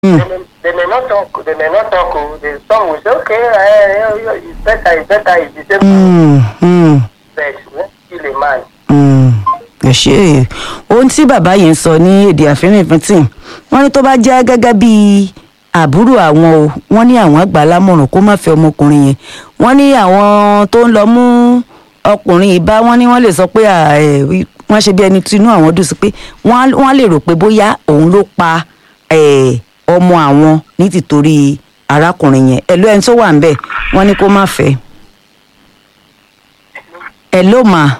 Mm. They, may, they may not talk. They may not talk. oh. The some will say, okay, uh, it's better. It's better. It's the same. Mm, mm, But when kill a man. mm. ẹ ṣe ohun tí bàbá yìí ń sọ ní èdè àfínrínfínntì wọn ní tó bá jẹ́ gẹ́gẹ́ bí àbúrò àwọn o wọ́n ní àwọn àgbà lámọ̀ràn kó má fẹ́ ọmọkùnrin yẹn wọ́n ní àwọn tó ń lọ mú ọkùnrin ìbá wọ́n ní wọ́n lè sọ pé à, ẹ, wọ́n ṣe bí ẹni tí inú àwọn dùn sí pé wọ́n á- wọ́n á lè rò pé bóyá òun ló pa ẹ, ọmọ àwọn ní tìtorí arákùnrin yẹn ẹ ló ẹni tó wà ń bẹ̀ wọ́n ní kó má fẹ́ ẹ ló mà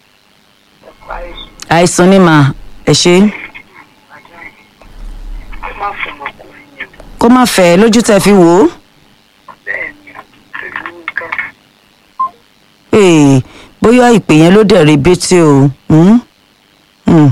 àìsàn ni mà ẹ ṣe Má fún ọmọkùnrin yẹn. kó má fẹ́ lójú tẹ́ fi wò ó. Bẹ́ẹ̀ ni, pẹ̀lú nǹkan. Ee, bóyá ìpè yẹn ló dẹ̀ rebété o. Hmm? Hmm.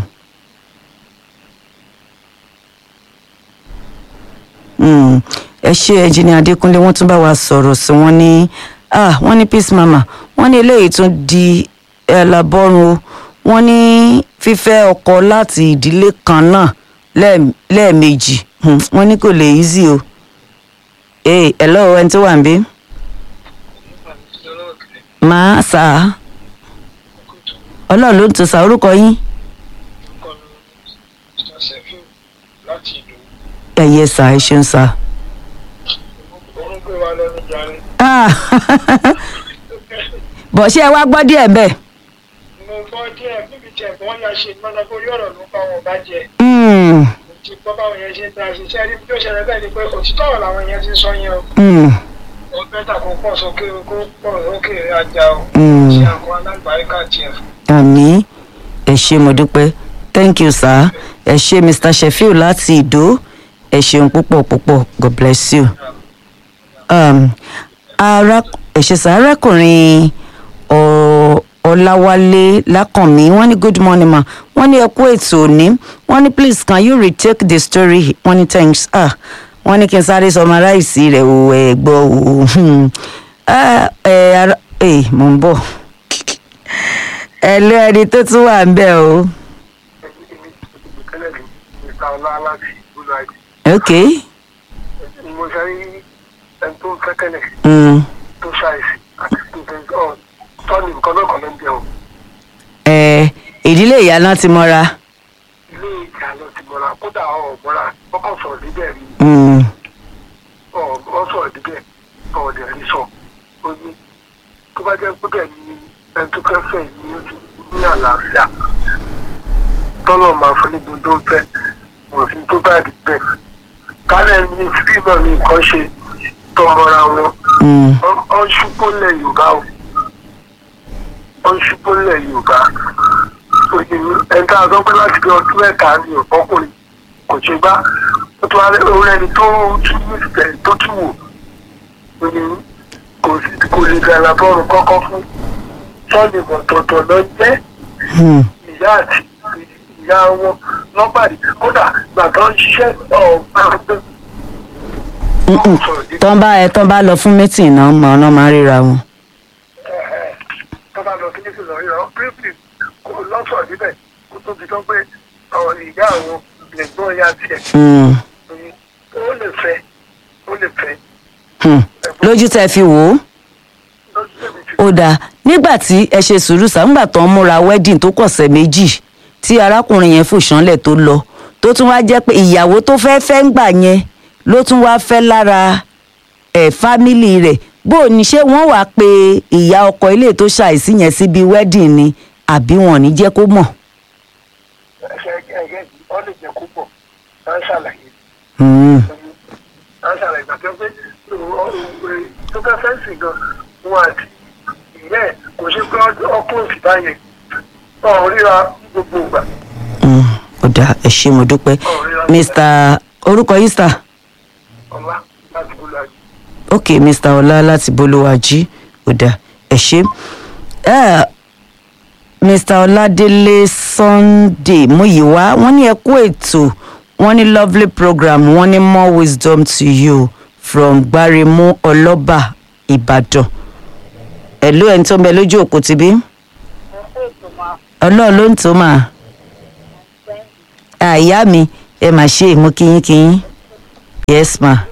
Hmm. ẹ ṣe ẹjìnì adékúnlé wọn tún bá wa sọ̀rọ̀ sí wọn ní ah wọ́n ní peace mama wọ́n ní eléyìí tún di ẹlàbọrun o wọ́n ní fífẹ́ ọkọ láti ìdílé kan náà lẹ́ẹ̀- lẹ́ẹ̀mejì Hmm, wọ́n ní kò lè easy o. ee hello ẹni tó wà ń bí máa sà á ọlọ́run ló ń tún sa orúkọ yín láti ìlú. ẹ̀yẹ sà ẹ ṣeun sà. Òun gbé wa lọ ní jàre. Ah, bọ̀ ṣé ẹ wá gbọ́ díẹ̀ bẹ́ẹ̀. Mo gbọ́ díẹ̀ níbi tí ẹ̀gbọ́n ya ṣe ìmọ̀nà orí ọ̀rọ̀ ló bá wọn bá jẹ. Hmm, Mo ti gbọ́ báwọn yẹn ṣe ń ta ṣiṣẹ́ rí bí ó ṣẹlẹ̀ bẹ́ẹ̀ ni pé òtítọ́ ọ̀rọ̀ làwọn yẹn ti ń sọ yẹn o. hmm, Ó bẹ́tà kó pọ̀ sókè kó pọ̀ sókè ajá o. hmm. Ṣé àkọ́ alágbàáríkà tiẹ̀ fún? àmì ẹ ṣe mo dúpẹ́ thank you sir ẹ ṣe mr sheffield láti ìdó ẹ ṣeun púpọ̀ púpọ̀ god bless you. Um, ara ẹ ṣe sà arákùnrin ọ- ọláwálé lákànmí wọ́n ní good morning ma wọ́n ní ẹ kú ètò òní wọ́n ní please can you retake the story wọ́n ní thanks ah wọ́n ní kí n sáré summarize rẹ̀ o ẹ gbọ́ o hmm. Ah, ẹ ara ẹ mò ń bọ̀ ẹ lé ẹni tó tún wà ń bẹ̀ o Tẹ́lẹ̀ ní Mr. Ọlá láti ìlú Àìdí. ok Mo ṣe rí ẹni tó ń fẹ́ tẹ́lẹ̀ mm. tó ṣàìsí àti tó fẹ́ ọ̀ tọ́ni nǹkan náà kan ló ń jẹun. ẹ ìdílé ìyá náà ti mọ́ra Ilé ìjà lọ ti mọ́ra kódà ọ̀ mọ́ra ọkọ̀ sọ̀rọ̀ níbẹ̀ rí mm. ọ̀ sọ̀rọ̀ níbẹ̀ ọ̀dẹ̀ rí sọ. Ó ní tó bá jẹ́ pé bẹ́ẹ̀ ni ẹni tó fẹ́ fẹ́ ní ojú ní àlàáfíà. Tọ́lọ̀ máa fún ní gbogbo ń fẹ́ òfin tó bá rí bẹ́ẹ̀. Kálẹ̀ ní fíìmù ní nǹkan ṣe tọmọra wọn. Mm. ọ ń ṣubú lẹ yorùbá o ọ ń ṣubú lẹ yorùbá òye ẹni tá a sọ pé láti bí ọdún mẹ́ta ni ọkùnrin kò ṣe gbá ó tún wá rẹ orí ẹni tó tún nífẹ̀ẹ́ tó tún wò òye kò sí kò lè gbàlà bọ́ọ̀lù kọ́kọ́ fún sọ́ọ̀nì ọ̀tọ̀ọ̀tọ̀ lọ jẹ́ Mm. ìyá àti ìyá wọn lọ́pàdé kódà gbàtọ́ ń ṣiṣẹ́ ọ̀ọ́ Mm-mm. tán bá ẹ tán bá lọ fún mítìn náà mọ ọ̀nà máa ríra wọn. tó bá lọ kíní sí lọ yọ pírípì kò lọ́sọ̀ níbẹ̀ kó tó ti tán pé àwọn ìyá àwọn lẹ́gbọ́n ya tiẹ̀ Mm. ó lè fẹ́ ó lè fẹ́ Hmm. lójú tẹ fi wò ó lọ́sọ̀ tẹ̀mí ti ó dáa nígbà tí ẹ ṣe sùúrù sàǹgbà tó ń múra wedding tó kọ̀sẹ̀ méjì tí arákùnrin yẹn fò ṣánlẹ̀ tó lọ tó tún wá jẹ́ pé ìyàwó tó fẹ́ fẹ́ ń gbà yẹn ló tún wá fẹ́ lára ẹ̀ fámìlì rẹ̀ bó o ní ṣé wọ́n wàá pe ìyá ọkọ ilé tó ṣàìsí yẹn síbi wedding ni àbí wọn ò ní jẹ́ kó mọ̀. ẹ̀ṣẹ̀ ẹ̀yẹ ọ lè jẹ́ kó pọ̀ máa ń ṣàlàyé Hmm. máa ń ṣàlàyé gbàgbé pé tó fẹ́ fẹ́ sìn gan wọn àti ìyá ẹ̀ kò ṣe pé ọkùnrin sì bá yẹn ọ̀ ríra gbogbo ìgbà Hmm. ó dáa ẹ ṣé mo dúpẹ́ mr orúkọ yìí sà ọ̀la láti bolo àjò. ok mr ọlá láti bolówájí ó dáa ẹ ṣé Eh, mr ọládélé sunday muyiwa wọ́n ní ẹ kú ètò wọ́n ní lovely program wọ́n ní more wisdom to you from gbarimu ọlọ́ba ìbàdàn ẹ̀lú ẹni tó ń bẹ lójú òkú ti bí ọlọ́ọ̀ ló ń tó mà àyà mi ẹ mà ṣe mo kíyín kíyín yes ma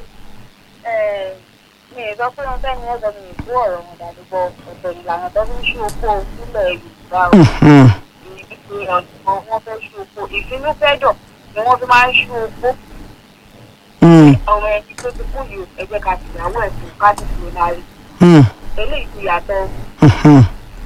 mi ì sọ pé wọn fẹ́ ni ẹ̀sọ́ mi ì kú ọ̀rọ̀ wọn dàdúgbò ọ̀tọ̀ ìlànà tó fi ń ṣe oko sílẹ̀ yorùbá o Mhm. ìgbìyànjú wọn fẹ́ ṣe oko ìfinúfẹ́dọ̀ ni wọ́n fi máa ń ṣe oko Mm, ọmọ ẹni tó ti kú yìí ẹgbẹ́ ká ti ìyàwó ẹ̀ fún ká ti fi náà rí mm, eléyìí ti yàtọ̀ mhm.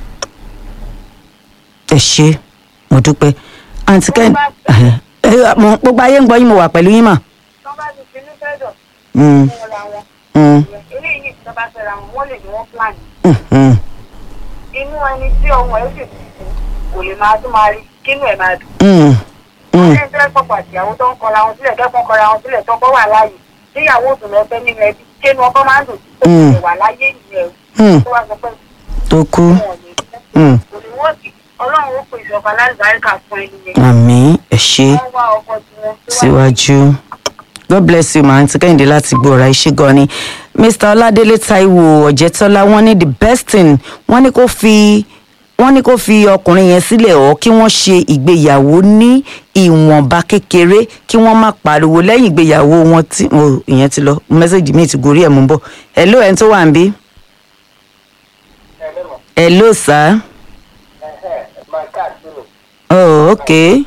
ẹ ṣe mo dúpẹ́ àǹtí kẹ́hìndé ẹ mo gbogbo ayé ń gbọ́ yín mo wà pẹ̀lú yín mà. tó bá ti finúfẹ́dọ̀ Mm, fún ra wọn mm, eléyìí ní ìjọba fẹ́ra wọn wọ́n lè ní wọ́n plan mhm. inú ẹni tí ọmọ ẹ̀ sì ti kú kò lè máa tún máa rí kínú ẹ̀ máa dùn Mm, mm, ṣé ń tẹ́ pọ̀pọ̀ àtìyàwó tó ń kọra wọn sílẹ̀ kẹ́kọ̀ọ́ kọra wọn sílẹ̀ tọ́kọ wà láàyè níyàwó òdùn lọ́fẹ́ nínú ẹbí kéènù ọkọ máa ń dùn tó Mm. kò wà láyé ìyẹn mm, tó wá sọ pé tó kú. wọn ò ní kú Mm, kò ní wọ́n sì ọlọ́run ó pè ìjọba lálùbáríkà fún ẹni yẹn àmì ẹ ṣe wọ́n wá ọkọ tiwọn síwájú. god bless you ma àǹtí kẹ́hìndé láti gbọ́ra iṣẹ́ gan ni mr ọládélé taiwo ọ̀jẹ̀tọ́lá wọ́n ní the best thing wọ́n ní kó fi wọ́n ní kó fi ọkùnrin yẹn sílẹ̀ ọ́ kí wọ́n ṣe ìgbéyàwó ní ìwọ̀nba kékeré kí wọ́n má pariwo lẹ́yìn ìgbéyàwó wọn tí oh, ìyẹn ti lọ mẹ́sẹ̀gì mi ti gorí ẹ̀ mú bọ̀ hello ẹ̀ ń tó wà ń bí hello sir my card finish. oh okay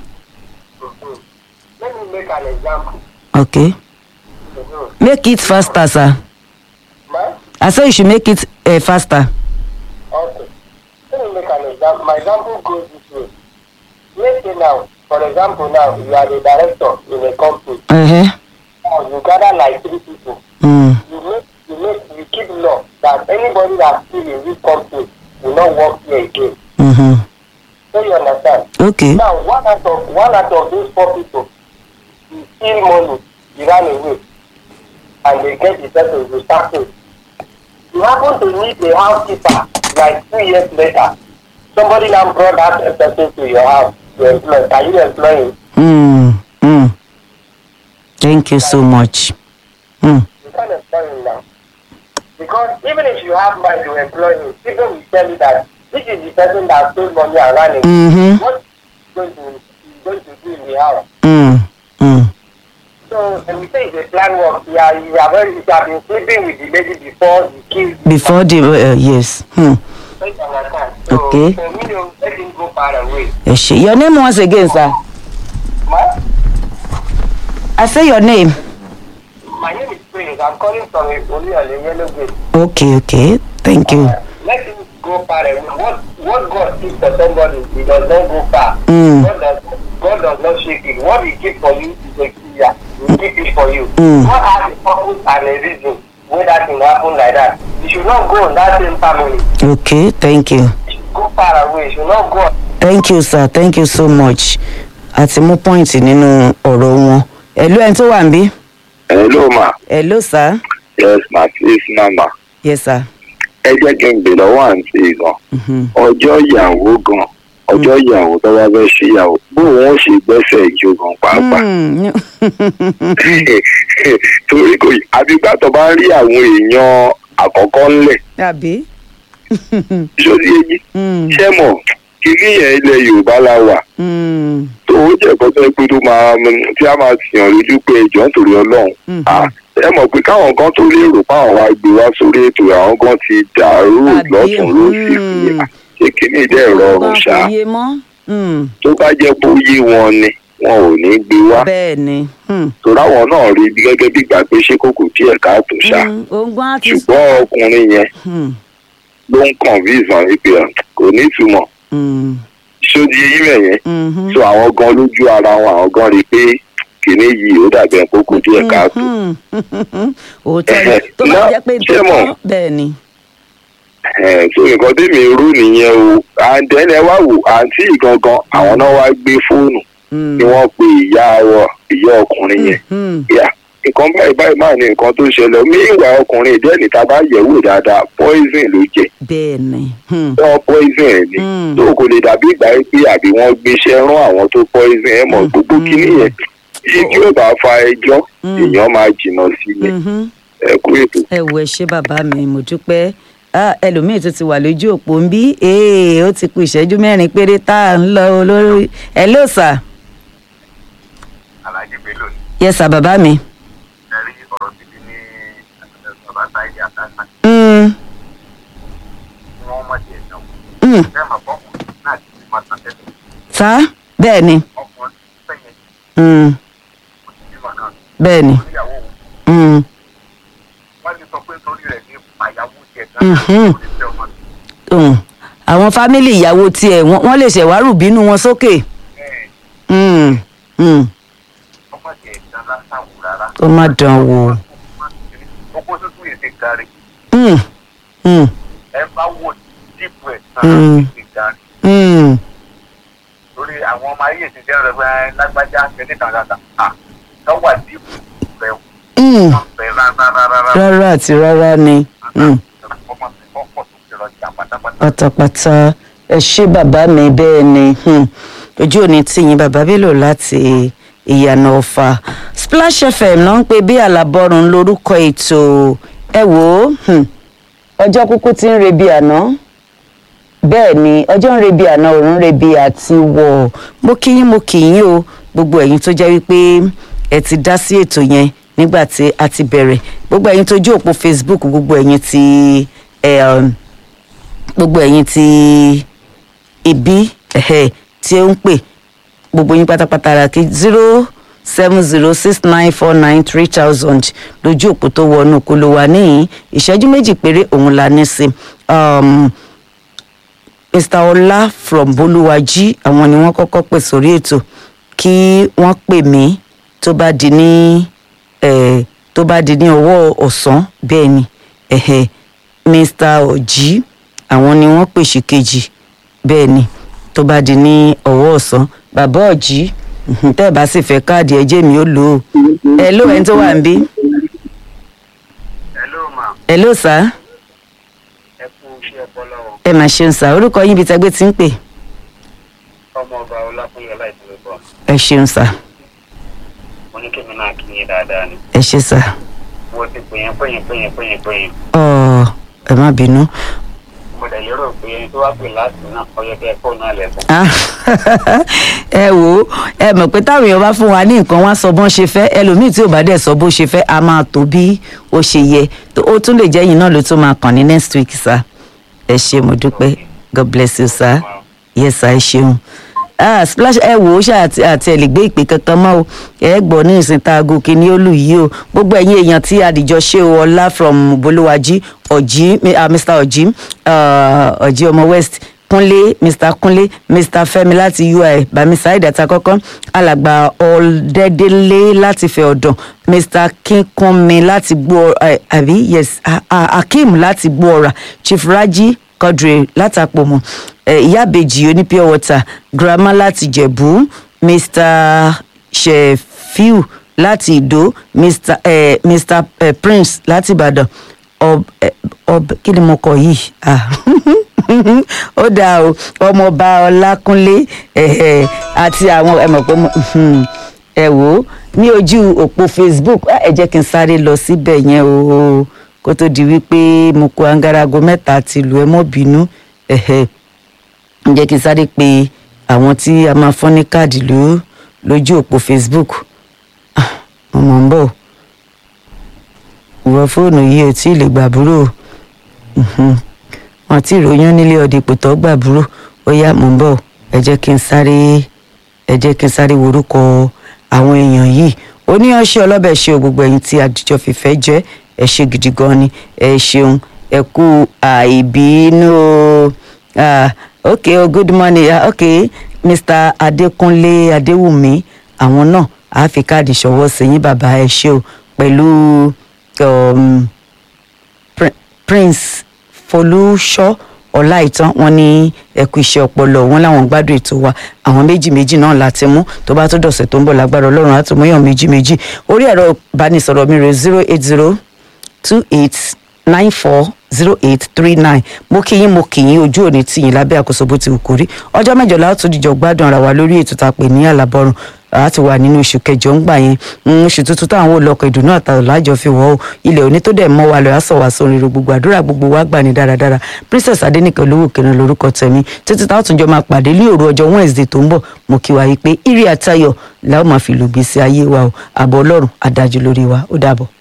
Let me make an example. okay Mhm. make it faster sir Ma? i say you should make it uh, faster. Okay. Let me make an example. My example goes this way. Let's say now, for example now, you are the director in a company. Uh-huh. Now you gather like three people. Mm. You make you make you keep law that anybody that still in this company will not work here again. Mm-hmm. So you understand? Okay. Now one out of one out of those four people he steal money, he ran away, and they get the person to start with. You happen to meet a housekeeper like two years later. Somebody now brought that person to your house to employ. Can you employ him? Mm. Mm. Thank you so much. Mm. You can't employ him now. Because even if you have money to employ him, people will tell you that this is the person that stole money and ran away. Mm-hmm. What is going to is going to do in the house? Mm. Mm. So when we say it's a plan work, you are you are very you have been sleeping with the lady before you kill the Before the uh, yes. Hmm. So you understand. So Okay. for me to let him go far away. Ẹ ṣé. Your name once again, sir. Ma, I say your name. my name is Prince. I'm calling from Oliole Yellow Gate. Okay, okay. Thank you. Uh, let him go far away. What what God keeps for somebody, he does not go far. Mm. God does God does not shake it. What he keeps for you is a clear. He keep it for you. Mm. God has a purpose and a reason why that thing happen like that. You should not go in that same family. Okay, thank you. You should go far away. You should not go Thank you, sir. Thank you so much. Àti mú pọ́ìntì nínú ọ̀rọ̀ wọn. Hello, ẹni tó wà ń bí. hello ma Hello, sir. yes ma please mama Yes, sir. ẹ jẹ́ kí n bè lọ́wọ́ àǹtí gan Mhm. ọjọ́ ìyàwó gan ọjọ́ ìyàwó tó bá fẹ́ ṣe ìyàwó bó wọn ṣe gbẹ́sẹ̀ ìjó gan pàápàá Mm. torí kò yí àbígbà tó bá ń rí àwọn èèyàn àkọ́kọ́ ńlẹ̀ Àbí? sórí èyí Mm. ṣé mọ̀ kìíní yẹn ilẹ̀ yorùbá la wà Mm. tó ó jẹ́ kọ́tọ́ pé tó máa tí a máa sìyàn lójú pé ẹjọ́ nítorí ọlọ́run Mhm. Ah, ẹ mọ̀ pé káwọn kan tó lérò páwọn wá gbé wá sórí ètò àwọn kan ti dàrú Àbí? lọ́tún lósì Mm. ṣé kìíní dẹ̀ rọrùn Ọgbọ́n ṣá kò yé mọ́. Mm. tó bá jẹ́ bó yé wọn ni wọn ò ní gbé wá Bẹ́ẹ̀ ni. Mm. torí àwọn náà rí bí gẹ́gẹ́ bí ìgbà pé ṣé kòkò díẹ̀ káàtó ṣá Mm. Ogbon á ti ṣùgbọ́n ọkùnrin yẹn Mm. ló ń kàn bí ìsàn wípé ẹ, kò ní ìtumọ̀ Mm. ṣódi eyín mẹ̀yẹn Mhm. so àwọn gan lójú ara wọn àwọn gan rí i pé kìíní yìí ó dàbí ẹ̀ kókò díẹ̀ káàtó Mhm. Òótọ́ ni. Ẹ̀hẹ̀, Tó bá náà, jẹ́ pé ṣé mọ̀? tó bẹ́ẹ̀ ni. Ẹ̀, so nǹkan tèmi rú nìyẹn o àǹtẹ̀lẹ̀ wá wò àǹtí gangan àwọn náà wá gbé fóònù Mm. ni wọ́n pe ìyá wọ ìyá ọkùnrin yẹn Mhm. yà nǹkan báyìí báyìí máa ní nǹkan tó ṣẹlẹ̀ mí ìwà ọkùnrin ìdí ẹni tá a bá yẹ̀ wò dáadáa poison ló jẹ Bẹ́ẹ̀ ni. Mm. wọ́n poison ẹ̀ ni Mm. tó kò lè dàbí ìgbà yìí pé àbí wọ́n gbéṣẹ́ rán àwọn tó poison ẹ̀ mọ̀ gbogbo Mm. kínní yẹn bí tí ó bá fa ẹjọ́ Mm. èèyàn máa jìnnà sí ni Mhm. ẹ kú ètò. ẹ wo ẹ ṣé bàbá mi mo dúpẹ́ Ah, ẹlòmíì tó ti wà lójú òpó ń bí ee ó ti kù ìṣẹ́jú mẹ́rin péré tá à ń lọ olórí ẹ ló sà Alhaji Bello yẹ sà bàbá mi sọ̀rọ̀ títí ní bàbá táyé àtàkà Mm, tí wọ́n mọ̀ jẹ́ ìnáwó. mm. bẹ́ẹ̀ mà fọ́kùnrin náà ti fi máa tàn tẹ́lẹ̀ sá bẹ́ẹ̀ ni ọkùnrin fẹ̀yẹ̀ Mm, kò sí bímọ náà bẹ́ẹ̀ ni oníyàwó òun Mm, wọ́n ti sọ pé torí rẹ̀ ní àyàwó jẹ̀ Mhm. náà kò ní fẹ́ ọmọ sí. mm. àwọn fámìlì ìyàwó tiẹ̀ wọ́n wọ́n lè ṣẹ̀wárù bínú wọn sókè. bẹ́ẹ̀ Mm, mm. ọmọ jẹ̀ ìtàn lásàwò rárá. ó má dán wò. Oko tuntun yìí ti gari. Mm, mm, Ẹ bá wò dípò ẹ̀ Mm. tán ti gari. mm. Lórí àwọn ọmọ ayé ti jẹ́ rẹ̀ pé lágbájá kẹ́lẹ́ kan kàkà. À lọ́wọ́ dípò rẹ̀ Mm. wọ́n fẹ́ rárá rárá. rárá àti rárá ni. Mm. Ọmọ mi kọ́kọ́ tó fi rọjà pátápátá. pátápátá ẹ ṣé bàbá mi bẹ́ẹ̀ ni hmm. ojú òní tìyín bàbá Bello láti ìyànà ọ̀fà Splash FM náà ń pè bí àlàbọ̀rùn lórúkọ ètò ẹ wò ó hmm. ọjọ́ kúkú ti ń rebi àná bẹ́ẹ̀ ni ọjọ́ ń rebi àná òun ń rebi àti wọ̀ mo kí yín mo kí yín o gbogbo ẹ̀yin tó jẹ́ wípé ẹ ti dá sí ètò yẹn nígbà tí a ti bẹ̀rẹ̀ gbogbo ẹ̀yin tó jó òpó Facebook gbogbo ẹ̀yin tí ẹ̀ um, gbogbo ẹ̀yin tí ibi ẹ̀hẹ́ tí ó ń pè gbogbo yín pátápátá ra kí zero seven zero six nine four nine three thousand lójú òpó tó wọnú kó ló wà níyìn ìṣẹ́jú méjì péré òun la ní sí um, mr ọlá from bolúwàjí àwọn ni wọ́n kọ́kọ́ pè sórí ètò kí wọ́n pè mí tó bá di ní eh, tó bá di ní ọwọ́ ọ̀sán bẹ́ẹ̀ ni ẹ̀hẹ́ mr ọ̀jí àwọn ni wọ́n pèsè kejì bẹ́ẹ̀ ni tó bá di ní ọwọ́ ọ̀sán bàbá ọ̀jí mhm, tẹ́ ẹ bá sì fẹ́ káàdì ẹ̀jẹ̀ mi ó lò ó ẹ ló ẹni tó wà ń bí Hello ma, ẹ ló sá ẹ kú iṣẹ́ ọpọlọ o. ẹ mà ṣeun sá orúkọ yín ibi tẹ́gbẹ́ ti ń pè Ọmọ ọba Ọlákúnlé Ọláìtúwé bọ̀. ẹ ṣeun sá Mo ní kí mi náà kí yín dáadáa ni. ẹ ṣe sá Mo ti pè yín pè yín pè yín pè yín pè yín. ọ ẹ má bínú. Mo dẹ̀ lérò pé ẹni tó wá pè láti náà ọyọ kẹ́ fóònù náà lẹ́kọ̀ọ́. Ah, ẹ wò ó ẹ mọ̀ pé táwọn èèyàn bá fún wa ní nǹkan wá sọ bọ́n ṣe fẹ́ ẹlòmíì tí ò bá dẹ̀ sọ bó ṣe fẹ́ a máa tó bí ó ṣe yẹ tó ó tún lè jẹ́ yìí náà ló tún máa kàn ní next week sir ẹ ṣé mo dúpẹ́ god bless you sir yes sir ẹ ṣeun ah splash ẹ wò ó ṣe àti àti ẹ lè gbé ìpè kankan mọ́ o ẹ gbọ́ ní ìsìn tá aago kìíní ó lù yìí o gbogbo ẹ̀yin èèyàn tí àdìjọ ṣe o ọlá from bolúwàjí ọ̀jí ah, mr ọ̀jí ah, ọ̀jí ọmọ west kúnlé mr kúnlé mr fẹ́mi láti ui bamisa ìdàtà kọ́kọ́ alàgbà ọ̀dẹ́dẹ́lé láti fẹ́ ọ̀dàn mr kínkúnmi láti gbọ́ ẹ, àbí yes ah, ah, akeem láti gbọ́ ọ̀rà chief raji quadri látàpọ̀mọ̀ ìyá àbèjì oní pure water grandma láti jẹ̀bú mr shefiu láti ìdó mr, eh, mr eh, prince láti ìbàdàn ọb eh, ọb kí ni mo kọ yìí ah ó dáa o ọmọọba ọlákúnlé eh, àti àwọn ẹ mọ̀ pé mo- hmm, ẹ wò ó ní ojú òpó facebook ah, ẹ jẹ́ kí n sáré lọ síbẹ̀ yẹn o kó tó di wípé mo kó angarago mẹ́ta ti lù ẹ́ mọ́ bínú ẹ̀hẹ́ ń jẹ́ kí n sáré pé àwọn tí a máa fọ́n ní káàdì ló lójú òpó facebook Ah, mo mọ̀ ń bọ̀ ìwọ fóònù yìí ò tí ì lè gbàbúrò Mhm. wọn ti ròyìn nílé ọdẹ ìpòtọ́ gbàbúrò ó yá mò ń bọ̀ ẹ jẹ́ kí n sáré ẹ jẹ́ kí n sáré worúkọ àwọn èèyàn yìí oníyanṣẹ́ ọlọ́bẹ̀ ṣe o gbogbo ẹ̀yin tí àdìjọ fìfẹ́ jẹ́ ẹ ṣe gidi gan ni ẹ ṣeun ẹ kú àìbínú o ah, ok oh, good morning ah, ok mr adékúnlé adéwùmí àwọn náà àá fi káàdì ṣọwọ́ sí yín bàbá ẹ ṣe o pẹ̀lú um, Prin- prince folúṣọ ọláìtàn wọn ní ẹkú iṣẹ́ ọpọlọ wọn làwọn gbádùn ètò wa àwọn méjì méjì náà láti mú tó bá tó dọ̀sẹ̀ tó ń bọ̀ lágbára ọlọ́run á tún mú yàn méjì méjì orí ẹ̀rọ ìbánisọ̀rọ̀ mi rè zero eight zero two eight nine four zero eight three nine mo kí yín mo kì yín ojú òní tì yín lábẹ́ àkóso bó ti wù kórí ọjọ́ mẹ́jọ la ó tún dìjọ gbádùn ara wa lórí ètò tá a pè ní àlàbọ̀rùn a ti wà nínú oṣù kẹjọ ń gbà yẹn Mm, oṣù tuntun táwọn olọkọ ìdùnnú àtàwọn lájọ fi wọ ọ ilẹ̀ òní tó dẹ̀ mọ́ wa lọ àsọ̀ wá sórí rẹ gbogbo àdúrà gbogbo wa gbà ní dáradára princess adẹnìkan olówó kẹrin lórúkọ tẹ̀mí títí táwọn tún jọ máa pàdé ní òru ọjọ́ wednesday tó ń bọ̀ mo kí wa yìí pé ire àtayọ̀ la ó máa fi lùgbèsè ayé wa o àbọ̀ ọlọ́run adájú lórí wa ó dàbọ̀.